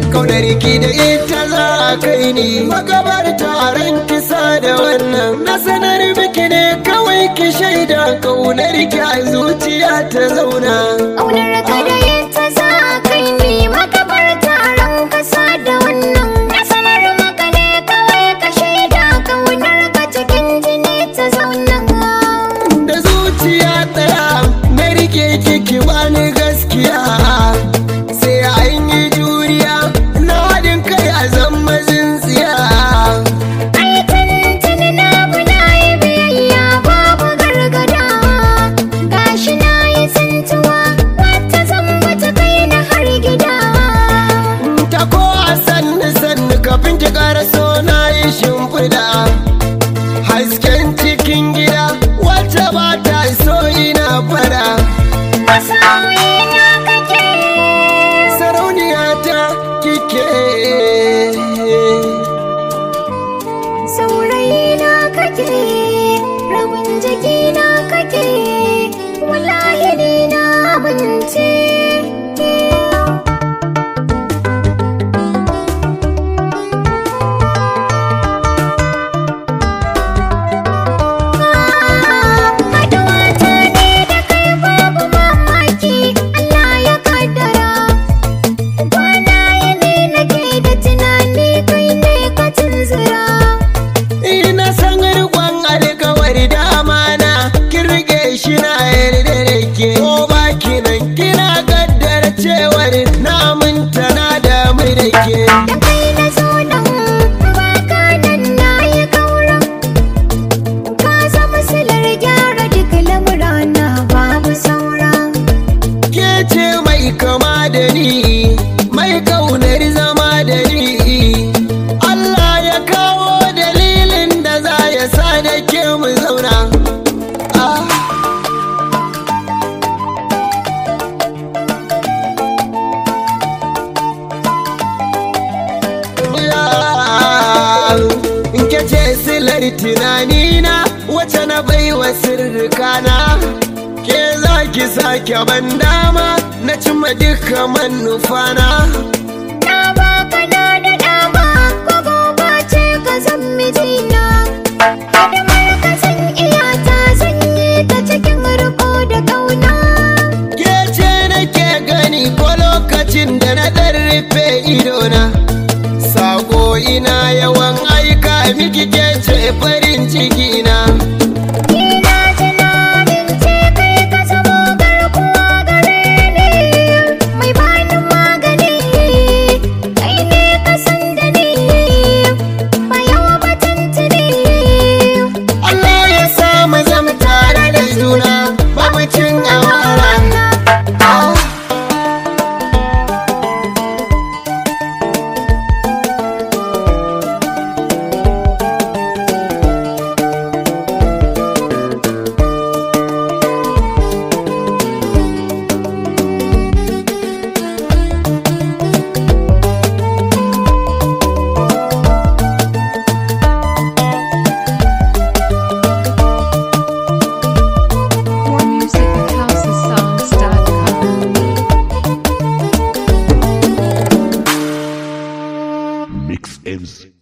kaunar ki da ita za a kai ni magabar taron kisa da wannan na sanar miki ne kawai ki shaida kaunar ki a zuciya ta zauna Ƙaunar ka da yadda za a kai ni makabar taron kasa da wannan Na sanar maka ne kawai ka shaida ƙaunar ka cikin jini ta zauna da zuciya ɗaya na rike kiki bani gaskiya sai an yi juriya na haɗin kai a zama tsintsiya Ai tuntuni na bi na yi biyayya babu gargada Gashi na yi tsintuwa wata zan ta kai na har gida ta ko a sannu sannu kafin ki ƙara so na yi shimfiɗa hasken cikin gida wacce ba ta so ina fara Masoyi na kake sarauniya ta kike Saurayi na kake rabin jiki na kake wallahi ni na abinci Haduwata ne da kai babu mamaki Allah ya kaddara Kwana yini nake da tunani kai ne ka tunzura ina san riƙon alkawari da amana kin rike shi na yarda da ke ko baki nan kina kaddara cewar na aminta na damu da ke Da kai na zo nan baka nan na yi kaura Ka zama silar gyara duk lamurana babu saura ke ce mai kama da ni mai kaunar zama da ni Allah ya kawo dalilin da za ya sa da ke mu zauna ah. in ke ce silar tunanina wacce na baiwa sirrikana ke za ki sake ban dama na cimma duka manufana Na baka na da dama ko gobe ce ka zan mijina Hidimar ka san iyata zan yi ta cikin riko da kauna ke ce nake gani ko lokacin da na ɗan rufe idona sako ina yawan aika miki ke ce farin ciki na Ina tunanin ce kai ka zamo garkuwa gare ni Mai bani magani Kai ne ka san da ni Bayawa batun tuni Allah ya sa mu zama tare da juna ba mu cin amara Ah. More music at housesongs.com. Mix M's